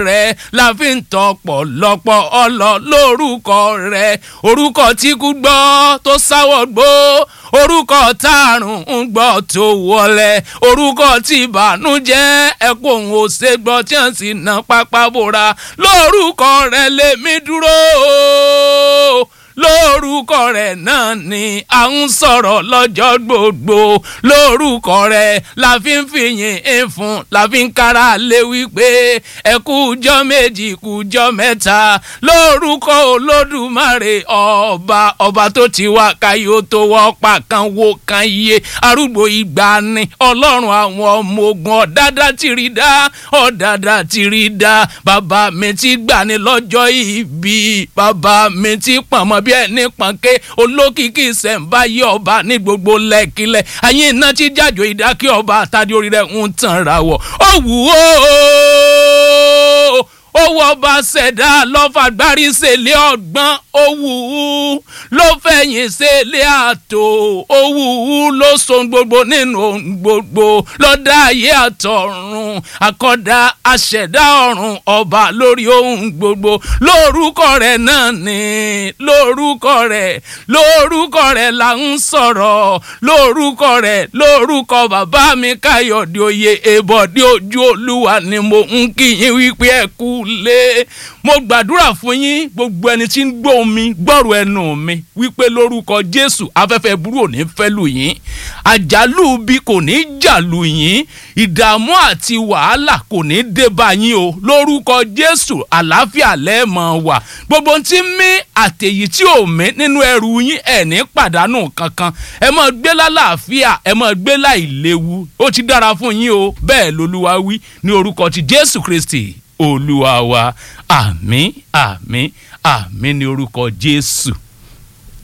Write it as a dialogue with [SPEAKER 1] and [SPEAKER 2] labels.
[SPEAKER 1] rẹ la fi ń tọpọ̀ lọ́pọ̀ ọlọ lórúkọ rẹ orúkọ tí kú gbọ́ tó sáwọ́ gbó orúkọ tààrùn ń gbọ́ tó wọlé orúkọ tí ìbànújẹ́ ẹkún òun ò ṣe gbọ́ tí wọ́n sì ná pápá bora lórúkọ rẹ lèmi dúró lórúkọ rẹ̀ náà ni à ń sọ̀rọ̀ lọ́jọ́ gbogbo lórúkọ rẹ̀ la fi ń fìyìn ń fún la fi ń kára lé wípé ẹ kújọ́ méjì kújọ́ mẹ́ta lórúkọ olódùmarè ọba ọba tó ti wá káyọ̀ tó wọ́ pa kan wo kan yé arúgbó ìgbàanì ọlọ́run àwọn ọmọ ogun ọ̀dádá tìrì dá ọ̀dádá tìrì dá bàbá mi ti gbani lọ́jọ́ ìbí bàbá mi ti pọ̀nmọ́ bí ẹni pọ̀nké olókìkí ìṣẹ̀ǹbáyé ọba ní gbogbo lẹ́kílẹ̀ ayé iná tí jájò ìdákẹ́ ọba àtàdé orí rẹ̀ ń tàn ra wọ̀ ó wù ó owó ọba ṣẹ̀dá lọ́fàgbárí ṣẹlẹ̀ ọgbọ́n owó ló fẹ̀yìn ṣẹlẹ̀ àtò owó ló so gbogbo nínú gbogbo lọ́dá ayé àtọ̀run àkọ́dá aṣẹ̀dá ọ̀run ọba lórí ohun gbogbo lórúkọ rẹ̀ náà ni lórúkọ rẹ̀ lórúkọ rẹ̀ là ń sọ̀rọ̀ lórúkọ rẹ̀ lórúkọ bàbá mi káyọ̀dé oyè èbọ̀dé ojú olúwa ni mo ń kí yín wípé ẹ kú lé mo gbàdúrà fún yín gbogbo ẹni tí ń gbọ́ mi gbọ́rọ̀ ẹnu mi wípé lórúkọ jésù afẹ́fẹ́ burú ò ní fẹ́ lù yín àjálù bí kò ní jà lù yín ìdààmú àti wàhálà kò ní dé bá yín o lórúkọ jésù àlàáfíà lẹ́ẹ̀mọ̀ wà gbogbo tí ń mí àtẹ̀yí tí ò mí nínú ẹrù yín ẹ̀ ní pàdánù kankan ẹ mọ̀ gbé lálàáfíà ẹ mọ̀ gbé láìléwu ó ti dára fún yín o bẹ́ẹ̀ lolúwa wí ní orúkọ ti jésù kristi olúwa wa àmín àmín àmín ní orúkọ jésù.